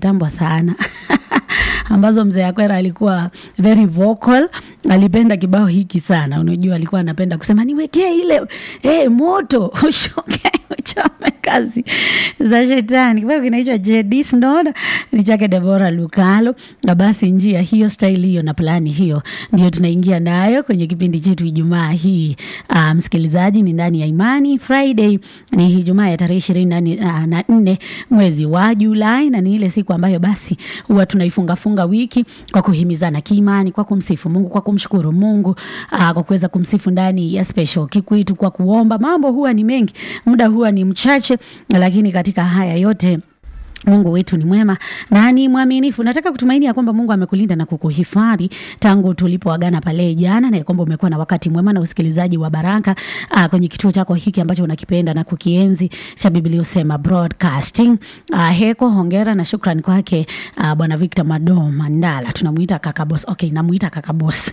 kitambo sana ambazo mzee Akwera alikuwa very vocal, alipenda kibao hiki sana. Unajua, alikuwa anapenda kusema niwekee ile eh, moto ushoke uchome kazi za shetani. Kibao kinaitwa JD Snod, ni chake Debora Lukalo. Na basi njia hiyo, style hiyo na plani hiyo ndio tunaingia nayo kwenye kipindi chetu Ijumaa hii. Uh, msikilizaji, ni ndani ya Imani Friday, ni Ijumaa ya tarehe ishirini na nne mwezi wa Julai, na ni ile siku ambayo basi huwa tunaifunga funga wiki kwa kuhimizana kiimani, kwa kumsifu Mungu, kwa kumshukuru Mungu, aa, kwa kuweza kumsifu ndani ya special kikwitu, kwa kuomba. Mambo huwa ni mengi, muda huwa ni mchache, lakini katika haya yote Mungu wetu ni mwema na ni mwaminifu. Nataka kutumaini ya kwamba Mungu amekulinda na kukuhifadhi tangu tulipoagana pale jana, na kwamba umekuwa na wakati mwema na usikilizaji wa baraka uh, kwenye kituo chako hiki ambacho unakipenda na kukienzi cha Biblia Usema Broadcasting. Uh, heko hongera na shukrani kwake uh, Bwana Victor Mado Mandala, tunamuita kaka boss. Okay, namuita kaka boss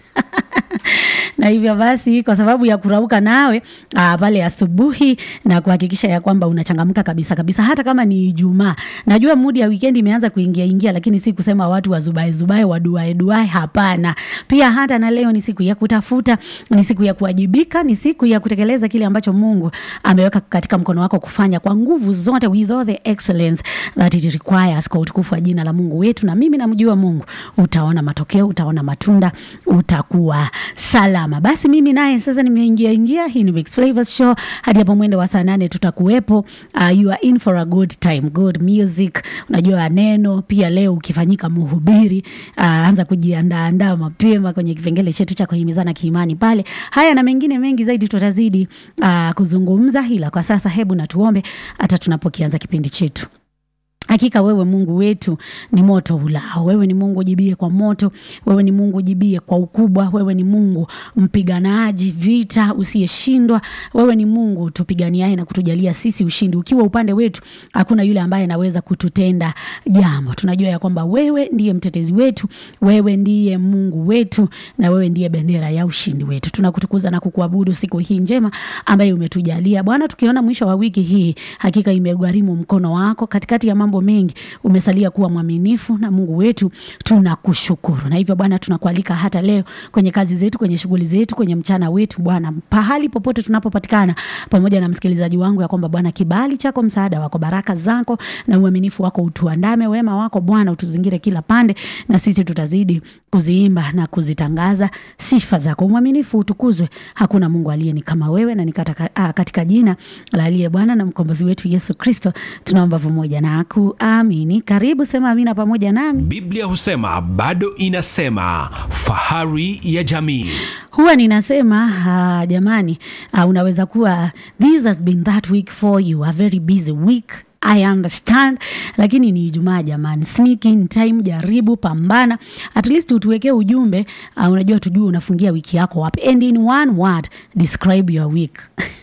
na hivyo basi kwa sababu ya kurauka nawe aa, pale asubuhi na kuhakikisha ya kwamba unachangamka kabisa kabisa, hata kama ni Ijumaa. Najua mudi ya weekend imeanza kuingia ingia, lakini si kusema watu wazubae zubae waduae duae, hapana. Pia hata na leo ni siku ya kutafuta, ni siku ya kuwajibika, ni siku ya kutekeleza kile ambacho Mungu ameweka katika mkono wako kufanya kwa nguvu zote, with all the excellence that it requires, kwa utukufu wa jina la Mungu wetu. Na mimi namjua Mungu, utaona matokeo, utaona matunda, utakuwa salama. Basi mimi naye sasa nimeingia ingia, hii ni Mixed Flavors Show hadi hapo mwendo wa saa nane tutakuwepo. Uh, you are in for a good time, good music. Unajua neno pia leo ukifanyika mhubiri, uh, anza kujiandaa andaa mapema kwenye kipengele chetu cha kuhimizana kiimani pale. Haya na mengine mengi zaidi tutazidi uh, kuzungumza, ila kwa sasa hebu na tuombe hata tunapokianza kipindi chetu. Hakika wewe Mungu wetu ni moto ulao. Wewe ni Mungu ujibie kwa moto. Wewe ni Mungu ujibie kwa ukubwa. Wewe ni Mungu mpiganaji vita usiyeshindwa. Wewe ni Mungu tupiganiaye na kutujalia sisi ushindi. Ukiwa upande wetu, hakuna yule ambaye anaweza kututenda jambo. Tunajua ya kwamba wewe ndiye mtetezi wetu, wewe ndiye Mungu wetu, na wewe ndiye bendera ya ushindi wetu. Tunakutukuza na kukuabudu siku hii njema ambayo umetujalia Bwana, tukiona mwisho wa wiki hii, hakika imegharimu mkono wako katikati ya mambo mengi umesalia kuwa mwaminifu na Mungu wetu, tunakushukuru. Na hivyo Bwana, tunakualika hata leo kwenye kazi zetu, kwenye shughuli zetu, kwenye mchana wetu Bwana, pahali popote tunapopatikana, pamoja na msikilizaji wangu, ya kwamba Bwana, kibali chako, msaada wako, baraka zako na uaminifu wako utuandame, wema wako Bwana utuzingire kila pande, na sisi tutazidi kuziimba na kuzitangaza sifa zako. Mwaminifu utukuzwe, hakuna Mungu aliye ni kama wewe, na ni katika, katika jina la aliye Bwana na mkombozi wetu Yesu Kristo tunaomba pamoja na kuamini. Karibu sema amina pamoja nami. Biblia husema bado inasema, fahari ya jamii. Huwa ninasema uh, jamani, uh, unaweza kuwa this has been that week for you, a very busy week I understand, lakini ni Ijumaa jamani, sneak in time, jaribu pambana, at least utuwekee ujumbe uh, unajua tujue unafungia wiki yako wapi, and in one word describe your week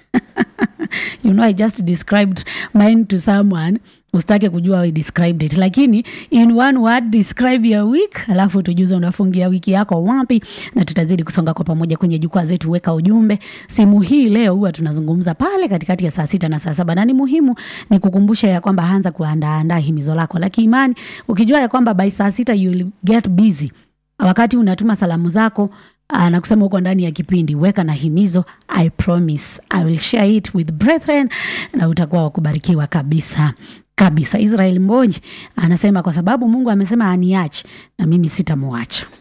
you know I just described mine to someone usitake kujua I described it, lakini in one word describe your week, alafu tujuze unafungia wiki yako wapi, na tutazidi kusonga kwa pamoja kwenye jukwaa zetu. Weka ujumbe. Simu hii leo huwa tunazungumza pale katikati ya saa sita na saa saba na ni muhimu ni kukumbusha ya kwamba anza kuandaandaa himizo lako la kiimani, ukijua ya kwamba by saa sita you will get busy. Wakati unatuma salamu zako Aa, na kusema huko ndani ya kipindi weka na himizo. I promise I will share it with brethren, na utakuwa wakubarikiwa kabisa kabisa. Israel Mbonyi anasema kwa sababu Mungu amesema aniache na mimi sitamwacha.